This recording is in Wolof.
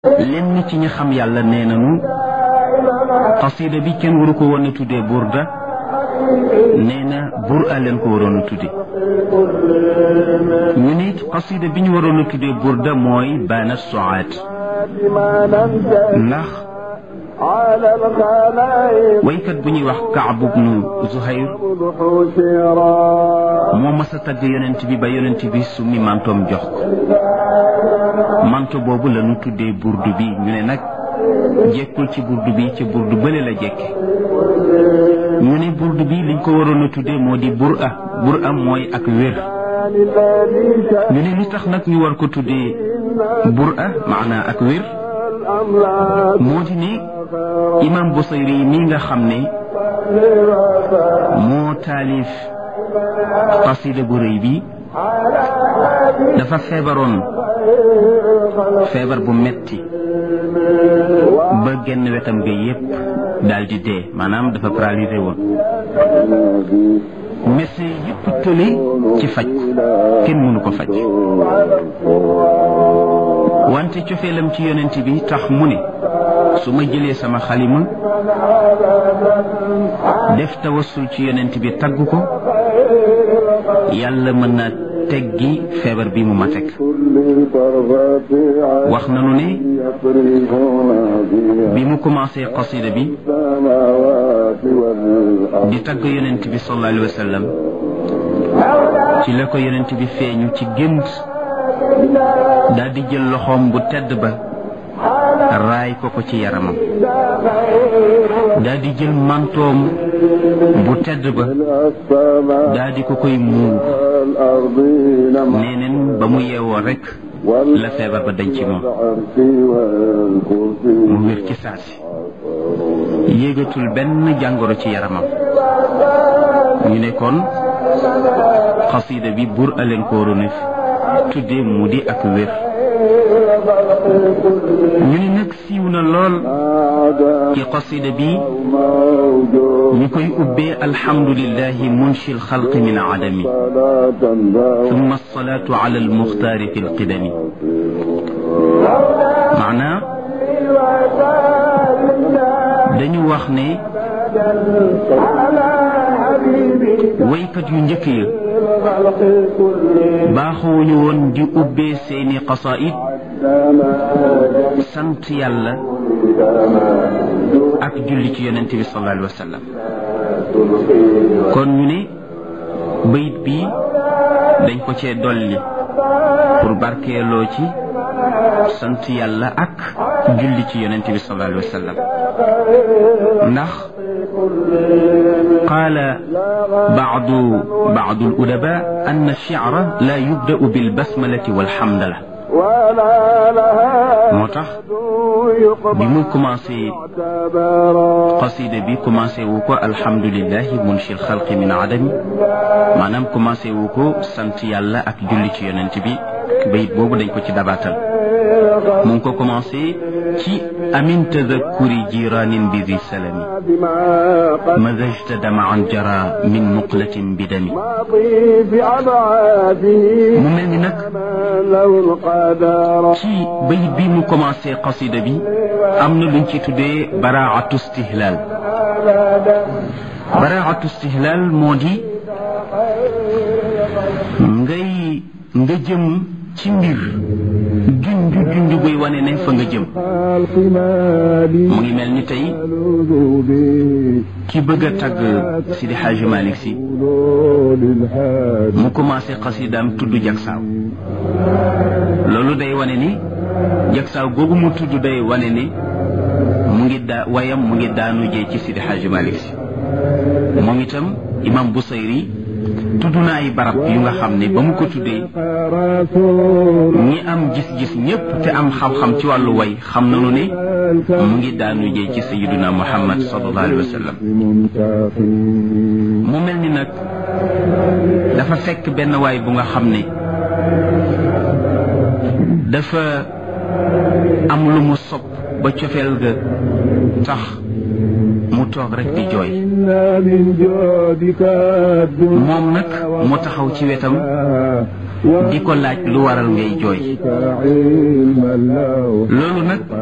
lenn ci ñi xam yàlla nee nañu xasida bi kenn waru ko woon a tuddee burda nee na bur a leen ko waroon a tudde ñu ne xasida bi ñu waroon a tuddee burda mooy baana soaat ndax waykat bu ñuy wax Kaab bnu Zuhayr moo mas a tagg yonent bi ba yonent bi summi mantoom jox ko manto boobu la ñu tuddee burdu bi ñu ne nag jekkul ci burdu bi ci burdu bële la jekke ñu ne burdu bi liñ ko waroon a tuddee moo di bur a bur a mooy ak wér ñu ne li tax nag ñu war ko tuddee bur a maanaa ak wér moo di ne imam Busayri yi mii nga xam ne moo taalif xasida bu rëy bi dafa feebaroon feebar bu metti ba genn wetam ga yépp daal di dee maanaam dafa paralysé woon médecin yépp tële ci faj kenn mënu ko faj wante cofeelam ci yonent bi tax mu ne su ma jëlee sama xalima def tawassul ci yonent bi tagg ko yàlla mën na teggi feebar bi mu ma teg wax nanu ne bi mu commencé qasida bi di tagg yonent bi sallallahu alayhi wa sallam ci la ko yonent bi feeñu ci gént daal di jël loxoom bu tedd ba raay ko ko ci yaramam daal di jël mantoom bu tedd ba daal di ko koy muur neeneen ba mu yeewoo rekk la feebar ba dañ ci moom mu wér ci saasi yéegatul benn jàngoro ci yaramam ñu ne kon xasida bi bur aleen ko waroon tudde mu di ak wér ñu ne nag siiw na lool ci qasida bi ñu koy ubbee alhamdulillahi munshi alxalqi min adami thumma alsalatu ala almuxtaari fi alqidami maanaa dañu wax ne waykat yu njëkk ya baaxuwuñu woon di ubbee seeni qasaid sant yàlla ak julli ci yonent bi sallallahu alayhi wa sallam kon ñu ne bayit bi dañ ko cee dolli pour barkeeloo ci sant yàlla ak julli ci yonent bi sallallahu alayhi wa sallam ndax qaala baadu baadu al-udaba ann ash-shi'ra la yubda'u bil basmalati wal hamdala moo tax bi mu commencé qasida bi commencé wu ko alhamdulillahi munshi alxalqi min adami maanaam commencé wu ko sant yàlla ak julli ci yonent bi bayit boobu dañ ko ci dabaatal mu ngi ko commencé ci amin tadakkuri jiranin bi di salami mazajta damaan jara min muqlatin bi dami mu mel ni nag ci bayit bi mu commencé qasida bi am na luñ ci tuddee baraatu stihlal baraatu stihlal moo di ngay nga jëm ci mbir junj junj buy wane ne fa nga jëm mu ngi mel ni tey ki bëgg a tagg Sidi Hadji Malick si mu commencé xasidaam tudd jagsaaw loolu day wane ni jagsaaw googu mu tudd day wane ni mu ngi daa wayam mu ngi daanu jee ci Sidi Hadji Malick si moom itam imam Busayri tudd na ay barab yu nga xam ne ba mu ko tuddee ñi am gis-gis ñépp te am xam-xam ci wàllu way xam nañu ne mu ngi daanu jee ci sayiduna muhammad sallallahu alayhi wa sallam mu mel ni nag dafa fekk benn waay bu nga xam ne dafa am lu mu sopp ba cofeel ga tax mu toog rek di jooy moom nag mu taxaw ci wetam di ko laaj lu waral ngay jooy loolu nag